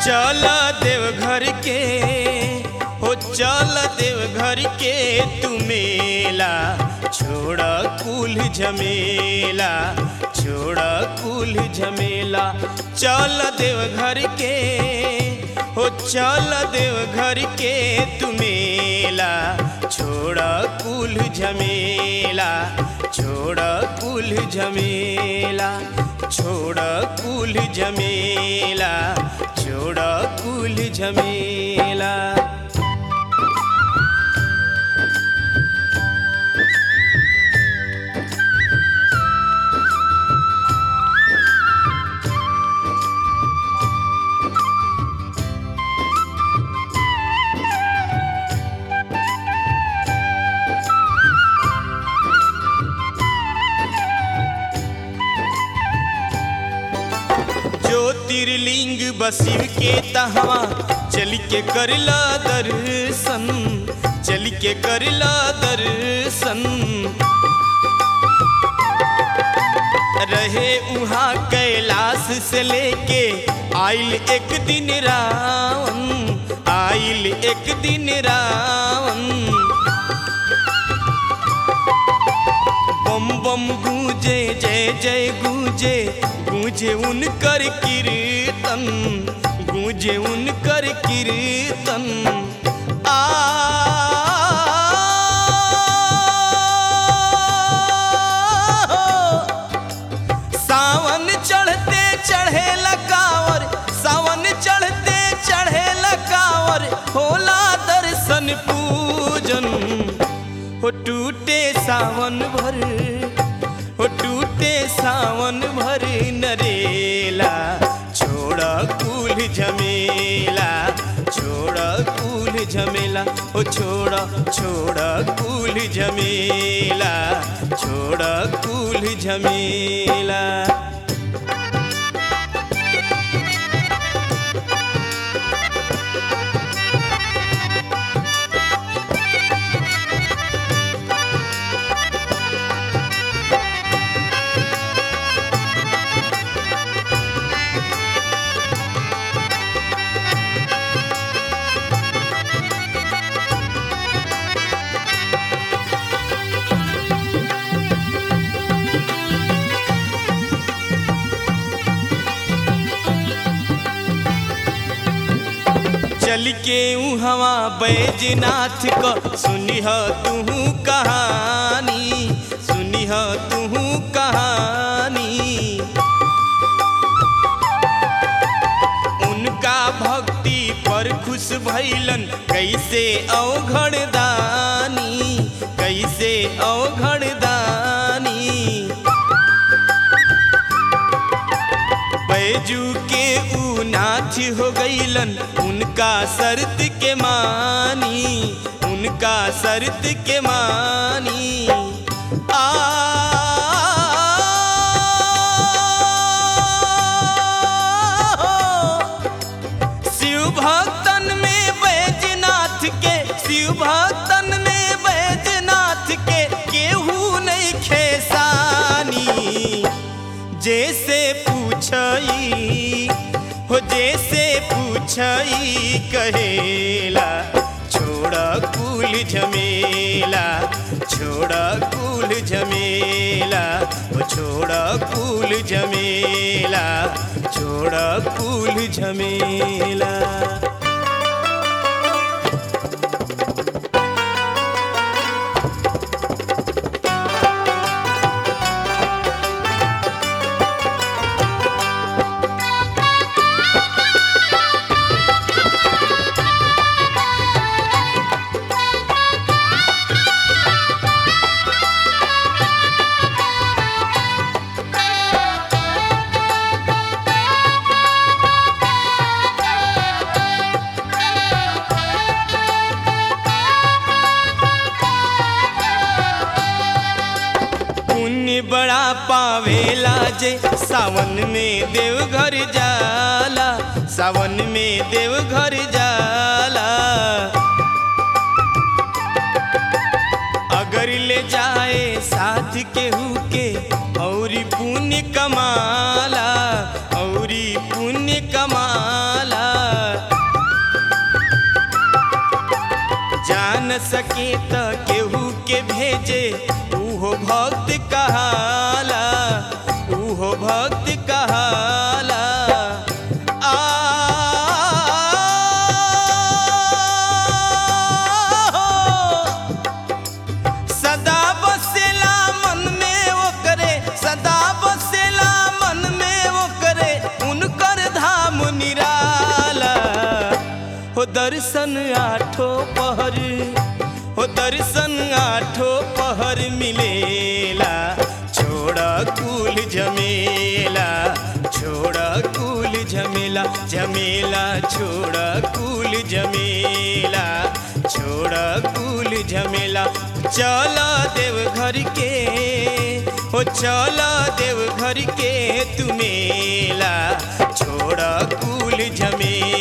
चल देवघर के हो चल देवघर के तू मेला छोड़ कुल झमेला छोड़ कुल झमेला चल देवघर के हो चल देवघर के तू मेला छोड़ कुल झमेला छोड़ कुल झमेला छोड़ कुल झमेला छोड़ कुल झमेला ज्योतिर्लिंग बसिव के तहवा चल के करला दर्शन चल के करला दर्शन रहे उहाँ कैलाश से लेके आइल एक दिन रावण आइल एक दिन रावण बम बम गूंजे जय जय गूंजे गूंजे उनकर कीर्तन गूंजे उनकर कीर्तन आ सावन चढ़ते चढ़े लकावर सावन चढ़ते चढ़े लकावर होला दर्शन पूजन हो टूटे सावन भर हो टूटे सावन भर नरेला छोड़ कुल झमेला छोड़ कुल झमेला ओ छोड़ छोड़ कुल झमेला छोड़ कुल झमेला चल के हवा बैजनाथ क सुनिह तू कहानी सुनिह तू कहानी उनका भक्ति पर खुश भैलन कैसे अवघड़ दानी कैसे अवघड़ दानी बैजू के ऊ नाथ हो गईलन उनका शर्त के मानी उनका शर्त के मानी आ शिव भक्तन में बैजनाथ के शिव भक्तन में बैजनाथ के केहू नहीं खेसानी जैसे पूछई हो जैसे पूछई कहेला छोड़ कुल झमेला छोड़ कुल झमेला हो छोड़ कुल झमेला छोड़ कुल झमेला पुण्य बड़ा पावेला जे सावन में देवघर जाला सावन में देवघर जाला अगर ले जाए साथ केहू के औरी पुण्य कमाला औरी पुण्य कमाला जे उहो भक्त कहाला उहो भक्त कहाला आ सदा बसेला मन में वो करे सदा बसेला मन में वो करे उनकर धाम निराला हो दर्शन आठो पहर हो दर्शन आठो पहर मिलेला छोड़ा कुल झमेला छोड़ा कुल झमेला झमेला छोड़ा कुल झमेला छोड़ा कुल झमेला चल देव घर के हो चल देव घर के तू मेला छोड़ा कुल झमेला